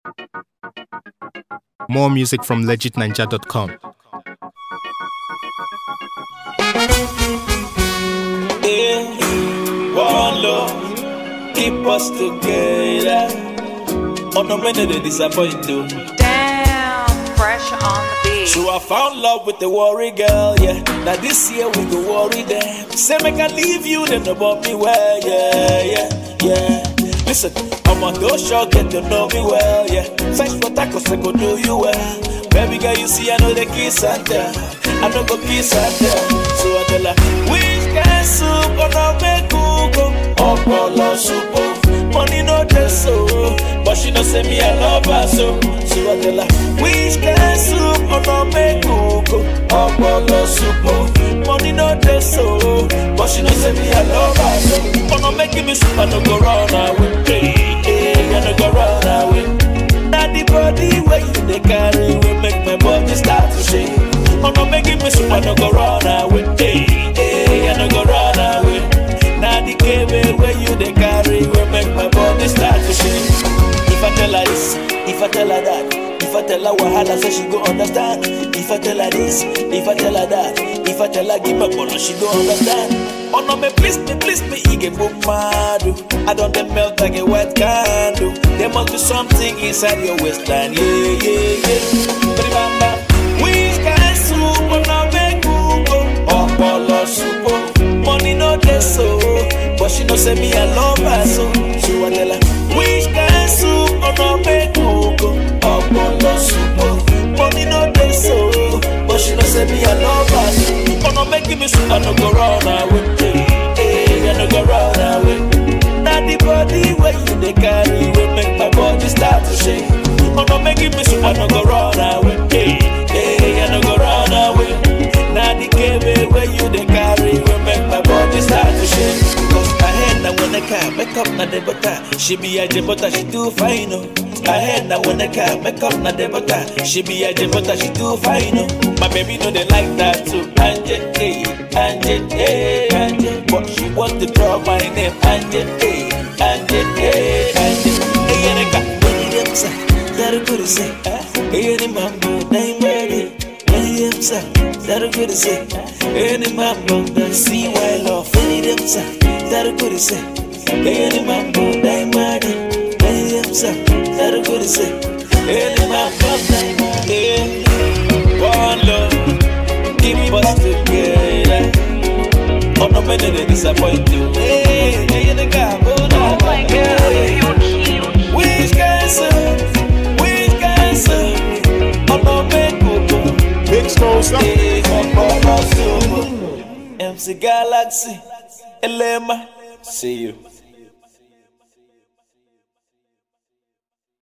More music from legitninja.com. Yeah, one love, keep us together. Oh no, many they disappoint you. Damn, fresh on the beat. So I found love with the worry girl, yeah. Now this year we go worry them. Say make I leave you, then about me well, yeah, yeah, yeah. Listen, I'm on those show, get to know me well, yeah. Fetch what I cause I go do you well. Baby girl, you see I know the kiss and tell. I know go kiss and tell. So I tell her, which kind soup gonna make you go? Opolo soup, oh. money no just so. But she know say me I love her so. So I tell her, which kind soup gonna make you go? Opolo soup, oh. money no just so. But she know say me I love her so. Gonna make me soup I no go run away. Hey, hey, I no go run away. Now the body where you dey carry will make my body start to shake. Oh no, make me so I no go run away. Hey, hey, I no go run away. Now the cable where you dey carry will make my body start to shake. If I tell her this, if I tell her that, if I tell her wahala, say she go understand. If I tell her this, if I tell her that, if I tell her give my bolo, she go understand. Oh no, me please me, please me, he get book mad. oh. I don't dey melt like a wet candle. There must be something inside your waistline, yeah, yeah, yeah. Remember, which kind soup gonna make you go? Opolo soup, oh. money no dey so, but she know say me I love her so. So I tell her, which kind soup gonna make you go? Opolo soup, oh. money no dey so, but she know say me I love her so. Gonna make me soup I no go run away, hey, hey, I no go run away. Now the body where you dey carry will make my body start to shake. Oh no, make me so I no go run away. Hey, hey, I no go run away. Now the cable where you dey carry will make my body start to shake. Cause I head now when I can make up na the butter. She be a jebota, she too fine oh. I head now when I can make up na the butter. She be a jebota, she too fine oh. My baby know they like that too. Anje, hey, Anje, hey, Anje. But she want to draw my name. Anje, hey, Anje, hey, Anje. Hey, Erika, baby, them say, that good to say. Hey, any mambo, name ready. Hey, them say, that good to say. Any mambo, that see why love. Hey, them say, that good to say. Hey, any mambo, name ready. Hey, them say, that good to say. Any mambo, name ready. One love, keep us together. Oh no, many they disappoint you. Hey, hey, the guy, oh my God, you cute. Which cancer? Which cancer? Oh no, make go Exposed. Hey, come on, my soul. MC Galaxy, Elema. See you.